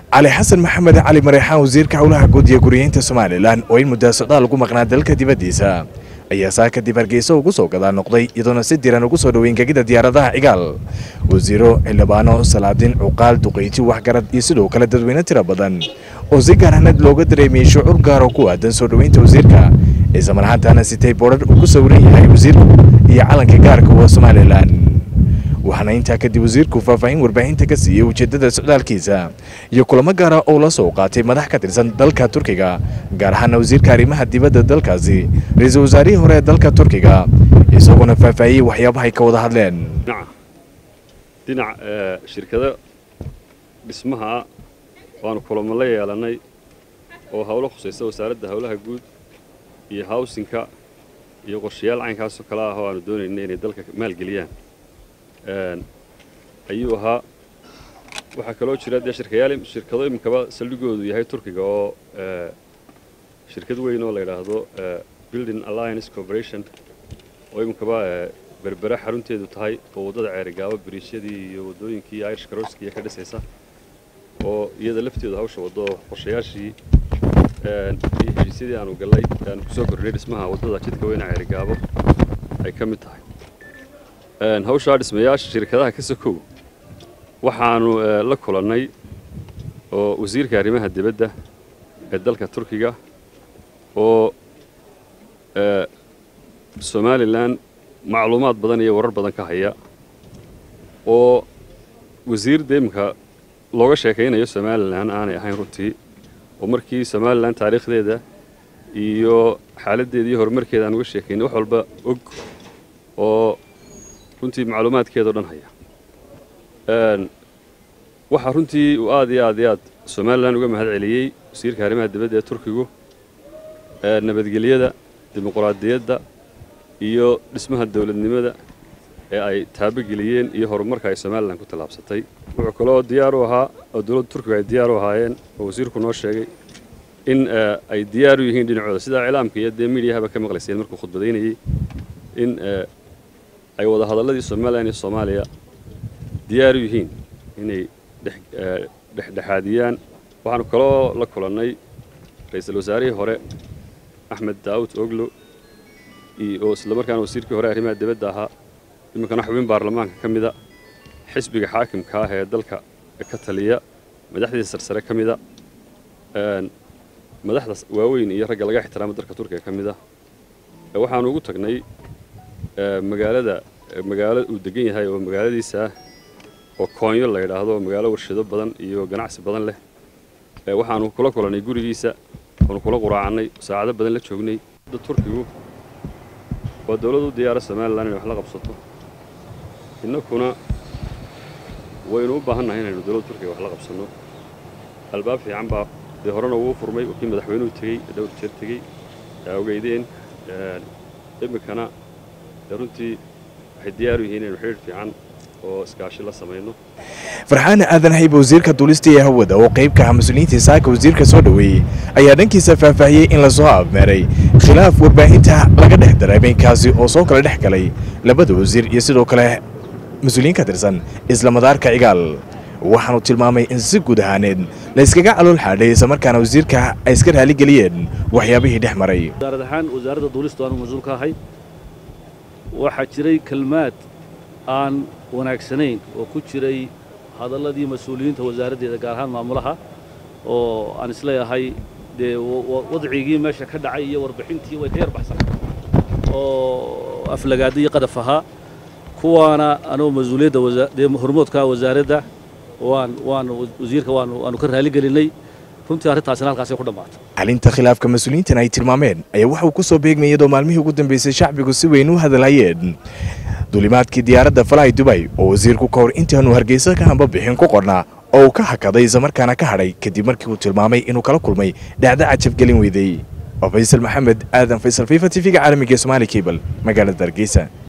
cali xasan maxamed cali mareexaan wasiirka howlaha guud iyo guriyeynta somalilan oo in muddaa socdaal ugu maqnaa dalka dibaddiisa ayaa saa kadib hargeysa ugu soo gadaa noqday iyadoona si diran ugu soo dhoweyn gegida diyaaradaha cigaal wasiiro xildhibaano salaadiin cuqaal duqeyti waxgarad iyo sidoo kale dadweyne tiro badan oo si gaarhanad looga dareemiyey shucuur gaar oo ku aadan soo dhoweynta wasiirka isla marhaantaana sitay boodhar uu ku sawiran yahay wasiirku iyo calanka gaarka waa somalilan waxaana intaa kadib wasiirku faahfaahin warbaahinta ka siiyey ujeeddada socdaalkiisa iyo kulamo gaara oo la soo qaatay madax ka tirsan dalka turkiga gaar ahaana wasiirka arrimaha dibadda dalkaasi ra-iisul wasaarihii hore ee dalka turkiga isagoona faahfaahiyey waxyaabahay ka wada hadleen dhinac shirkado dhismaha waanu kulamo la yeelannay oo howlo khusaysa wasaaradda howlaha guud iyo hawsinka iyo qorshayaal caynkaasoo kale ah oo aanu doonayna inay dalka maalgeliyaan ayuu ahaa waxaa kaloo jira dee shirkayaal shirkado iminkaba saldhigoodu yahay turkiga oo shirkad weyn oo la yidhaahdo building alliance corporation oo iminkaba berbera xarunteedu tahay oo waddada ceerigaabo biriishyadii iyo waddooyinkii irish karooskiiya ka dhisaysa oo iyada lafteedu hawsha waddo qorshayaashii iyo heshiisyadii aanu gallay aanu kusoo kordhinay dhismaha waddada jidka weyna ceerigaabo ay ka mid tahay hawshaa dhismayaasha shirkadaha ka sokow waxaanu la kulannay oo wasiirka arrimaha dibadda ee dalka turkiga oo somalilan macluumaad badan iyo warar badan ka haya oo wasiir dee imika looga sheekaynayo somalilan aanay ahayn runtii oo markii somalilan taariikhdeeda iyo xaaladdeeda iyo horumarkeeda aan uga sheekaynay wax walba og oo runtii macluumaadkeedao dhan haya waxaa runtii uu aad iyo aad iyo aad somalilan uga mahad celiyey wasiirka arrimaha dibadda ee turkigu nabadgelyada dimuquraadiyadda iyo dhismaha dowladnimada ee ay taabogeliyeen iyo horumarka ay somalilan ku tallaabsatay wuxuu kaloo diyaar u ahaa oo dowladda turkiga ay diyaar u ahaayeen oo wasiirku noo sheegay in ay diyaar u yihiin dhinacooda sidaa iclaamka iyo dee miidiyahaba ka maqlayseen markuu khudbadaynayey in ay wada hadalladii somalilan iyo soomaaliya diyaar u yihiin inay dhexdhexaadiyaan waxaanu kaloo la kulannay ra-iisul wasaarihii hore axmed daawud oglo oo isla markaana wasiirkii hore arrimaha dibadda ahaa iminkana xubin baarlamaanka ka mida xisbiga xaakimka ah ee dalka ka taliya madaxdiisa sarsare ka mida madaxda waaweyn iyo ragga laga ixtiraamo dalka turkiga ka mida waxaanu ugu tagnay magaalada magaalo uu degan yahay oo magaaladiisa ah oo koonyo la yidhaahdo magaalo warshado badan iyo ganacsi badan leh waxaanu kula kulannay gurigiisa waanu kula quraacannay saacado badan la joognay turkigu waa dowlad u diyaara somalilan inay wax la qabsato innakuna waynu u baahannahay inaynu dowladda turkiga wax la qabsanno albaab fiican baa dee horena wuu furmay kii madaxweynuhu tegey dhowr jeer tegey ogeydeen iminkana runtii waxay diyaar u yihiin inaynu xidhiir fiican oo iskaashi la samayno farxaan aadan hayba wasiirka duulista ee hawada oo qayb ka ah mas-uuliyiintii saaka wasiirka soo dhoweeyey ayaa dhankiisa faahfaahiyey in lasoo afmeeray khilaaf warbaahinta laga dhex dareemay kaasi oo soo kala dhex galay labada wasiir iyo sidoo kale mas-uuliyiin ka tirsan isla madaarka cigaal waxaanu tilmaamay in si guud ahaaneed la yskaga calool xaadhay islamarkaana wasiirka ay iska raaligeliyeen waxyaabihii dhex maray wasaarad ahaan wasaaradda duulista aanu mas-uul ka ahay waxaa jiray kelmaad aan wanaagsanayn oo ku jiray hadalladii mas-uuliyiinta wasaaraddeeda gaar ahaan maamulaha oo aan isleeyahay dee wadcigii meesha ka dhacay iyo warbixintii way ka yar baxsan oo aflagaada iyo qadaf ahaa kuwaana anoo mas-uuliyadda dee hormoodka wasaaradda waan waan wasiirka waanu waanu ka raaligelinay runtii arrintaasina halkaasay ku dhammaatay xalinta khilaafka mas-uuliyiintan ay tilmaameen ayaa waxa uu ku soo beegmayay iyadoo maalmihii ugu dambeysay shacbigu si weyn u hadalhayeen duulimaadkii diyaaradda falahay dubay oo wasiirku ka hor intaanu hargeysa ka hamba bixin ku qornaa oo uu ka hakaday islamarkaana ka hadhay kadib markii uu tilmaamay inuu kala kulmay dhacdo cajabgelin weydey oo faysal maxamed aadan faysal fifa t v-ga caalamiga ee somaali cable magaalada hargeysa